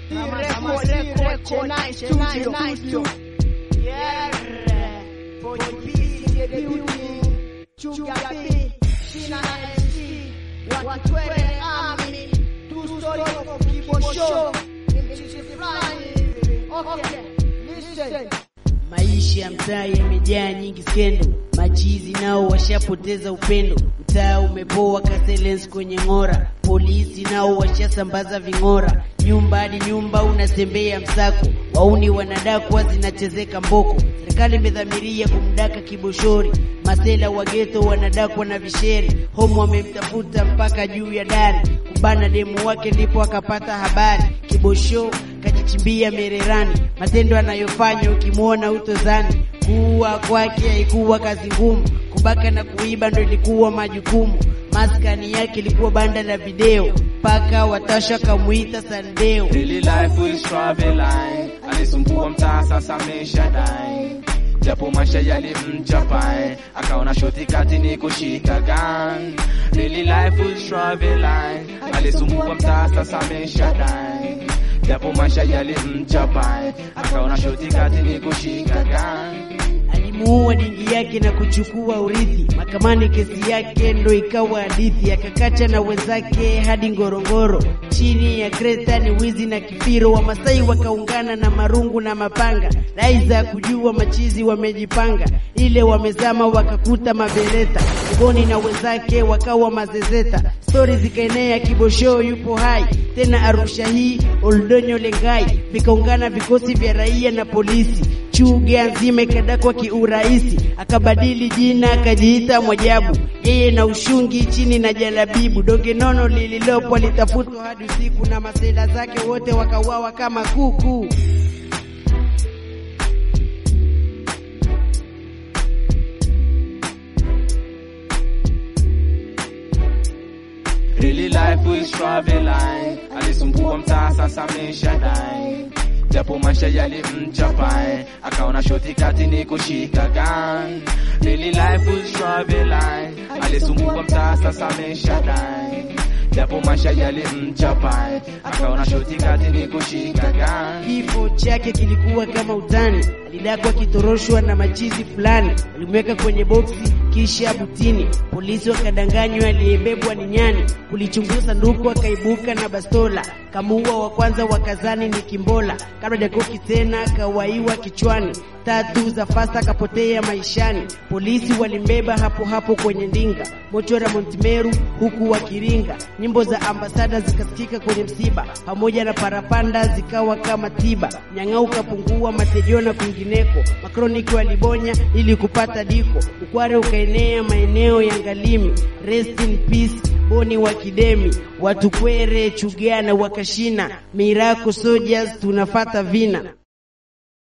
Maisha ya mtaa yamejaa nyingi skendo, machizi nao washapoteza upendo. Mtaa umepoa kaselens kwenye ng'ora, polisi nao washasambaza ving'ora, nyumba hadi nyumba unatembea msako, wauni wanadakwa zinachezeka mboko. Serikali imedhamiria kumdaka kiboshori, masela wa geto wanadakwa na visheri, homo wamemtafuta mpaka juu ya dari, kubana demu wake ndipo akapata habari. Kibosho kajichimbia mererani, matendo anayofanya ukimwona utozani. Kuua kwake haikuwa kazi ngumu, kubaka na kuiba ndo ilikuwa majukumu. Maskani yake ilikuwa banda la video, mpaka watasha kamuita Sandeo. Daily life will traveling, alisumbua mtaa sasa ameshadai, japo maisha yalimchapai, akaona shoti kati ni kushika gun. Daily life will traveling, alisumbua mtaa sasa ameshadai, japo maisha yalimchapai, akaona shoti kati ni kushika gun. alimuua dingi yake na kuchukua urithi. Mahakamani kesi yake ndo ikawa hadithi, akakacha na wenzake hadi Ngorongoro. Chini ya Kreta ni wizi na kifiro, Wamasai wakaungana na marungu na mapanga, dai za kujua machizi wamejipanga, ile wamezama wakakuta mabereta, Ngoni na wenzake wakawa mazezeta, stori zikaenea, Kibosho yupo hai tena Arusha hii, Oldonyo Lengai, vikaungana vikosi vya raia na polisi Chuga nzima ikadakwa kiurahisi, akabadili jina akajiita Mwajabu, yeye na ushungi chini na jalabibu. Donge nono lililopwa litafutwa hadi usiku, na masela zake wote wakauawa kama kuku. Really life will traveling, alisumbua mtaa sasa ameshadai, japo maisha yalimchapai, akaona shoti kati ni kushika gun. Really life will traveling, alisumbua mtaa sasa ameshadai, japo maisha yalimchapai, akaona shoti kati ni kushika gun. Kifo chake kilikuwa kama utani, alidakwa akitoroshwa na machizi fulani, walimweka kwenye boksi kisha butini. Polisi wakadanganywa aliyebebwa ni nyani, kulichunguza sanduku akaibuka na bastola, kamuua wa kwanza wakazani ni Kimbola, kabla Jakoki tena akawaiwa kichwani, tatu za fasta akapotea maishani. Polisi walimbeba hapo hapo kwenye ndinga, mochora Montimeru huku wakiringa, nyimbo za ambasada zikasikika kwenye msiba, pamoja na parapanda zikawa kama tiba, nyang'au kapungua matejo na kwingineko, makroniki walibonya ili kupata diko, ukware ukaenea maeneo ya Ngalimi. Rest in peace Boni wa Kidemi, watukwere Chugana wakashina, Mirako Soldiers tunafata vina